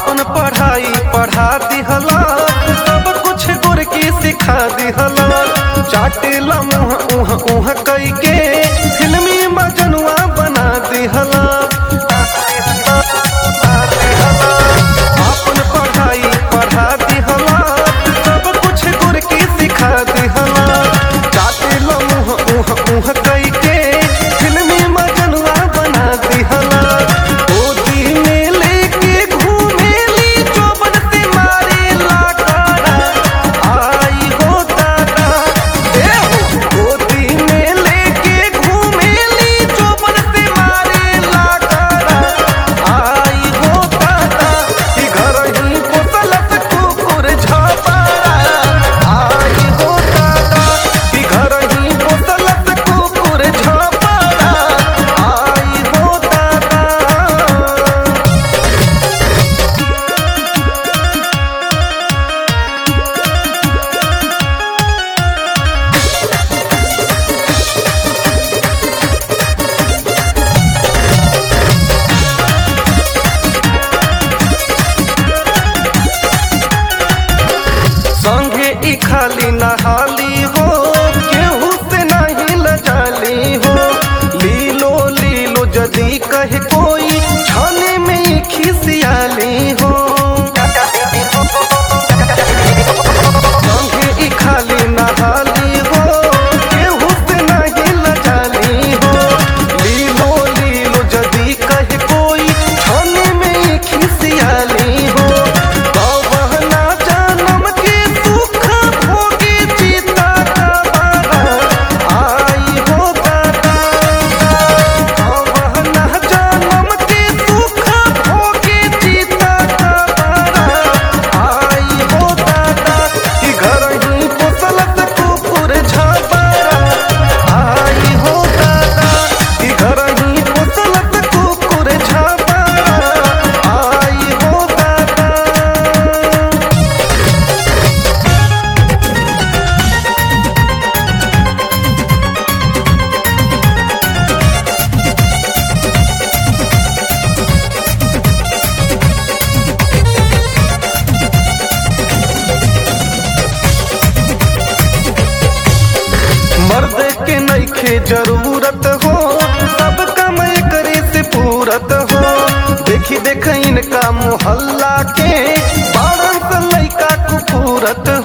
आपन पढ़ाई पढ़ा दिहला सब कुछ गुर की सिखा दिहला चाटेला मुँह उह उह कई के फिल्मी मजनुआ बना दिहला आपन पढ़ाई पढ़ा दिहला सब कुछ गुर की सिखा दिहला चाटेला मुँह उह उह कई के फिल्मी मजनुआ बना दिहला गोदी में लेके घूमेली चौबन से मारे लाटारा आई हो दादा ए हो गोदी में लेके घूमेली चौबन से मारे लाटारा आई हो दादा कि घर ही पोसलत कुकुर झापारा आई हो दादा कि घर ही पोसलत कुकुर झापारा आई हो दादा संगे ई खाली नहाली हो केहू से नहीं लजाली हो लीलो लीलो जदी कहे कोई छाने में ही खिसियाली हो संगे ई खाली नहाली हो केहू से नहीं लजाली हो लीलो लीलो जदी कहे कोई छाने में ही खिसियाली हो गवहना जानम के सुख भोगे चिता का बारा आई हो दादा गवहना जानम के सुख भोगे चिता का बारा आई हो दादा कि घर ही पोसलत कुकुर झापारा आई हो दादा कि घर ही पोसलत कुकुर झापारा आई हो दादा मर्द के नईखे जरूरत हो सब काम करे से पूरत हो देखी देख इनका मोहल्ला के बारह से लइका कुपूरत